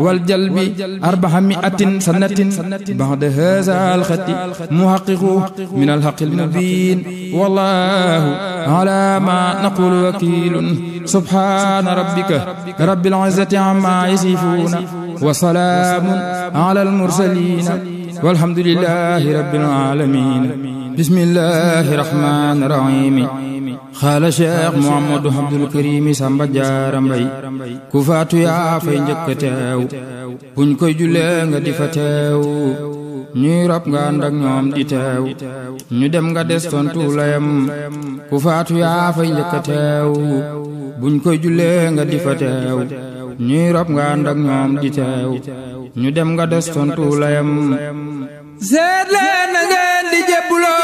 والجلب أربعمائة سنة بعد هذا الخط محقق من الحق المبين والله على ما نقول وكيل سبحان ربك رب العزة عما يصفون وسلام على المرسلين والحمد لله رب العالمين بسم الله الرحمن الرحيم xaala cheikh Mouhamadou Abdoul Karim Samba Diarra Mbaye ku faatu yaa fay njëkk a teew buñ koy jullee nga di fa teew ñuy rob nga ànd ak ñoom di teew ñu dem nga des tontu layam ku faatu yaa fay njëkk a teew buñ koy jullee nga di fa teew ñuy rob nga ànd ak ñoom di teew ñu dem nga des tontu layam seet leen na ngeen di jébbuloo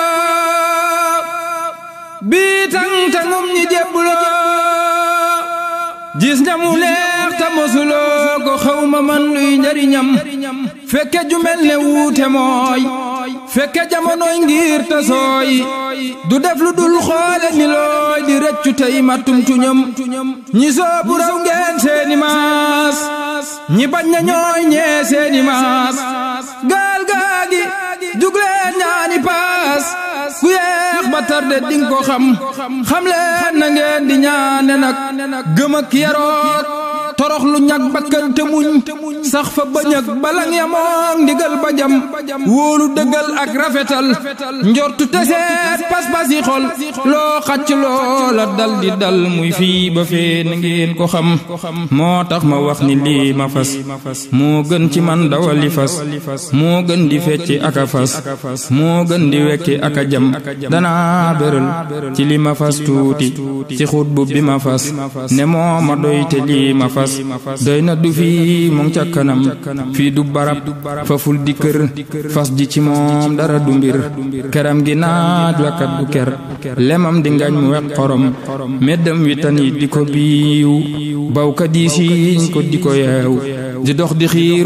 bii tang tangum ñi jébbuloo gis nga mu neex ta mosuloo ko xawma man luy njariñam fekke ju mel ne wuute mooy fekke jamonoy ngir ta sooy du def lu dul xoole ni looy di rëccu tey mattum tuñam ñi soobu raw ngeen seeni maas ñi bañ na ñooy ñee seeni maas gaal gaagi jugleen ñaani paas ku yeex ba tarde ding ko xam xam leen na ngeen di ñaane nag gëm ak yaroot torox lu ñag bakkante muñ sax fa bañ ak balang yamoon ndigal ba jam wóolu dëggal ak rafetal njortu teseet pas-pas yi xol loo xacc loola dal di dal muy fii ba fee na ngeen ko xam moo tax ma wax ni lii ma fas moo gën ci man dawali fas moo gën di fecci aka fas moo gën di wekki aka jam danaa béral ci li ma fas tuuti ci xut bu bi ma fas ne moo ma doy te lii ma fas doy na du fii mu ngi ca kanam fii du barab faful di kër fas ji ci moom dara du mbir keram gi naaj wakkat du ker lemam di ngañ mu wek xorom meddam wi tan yi di ko biiw bawkat yi siiñ ko di ko yeew di dox di xiir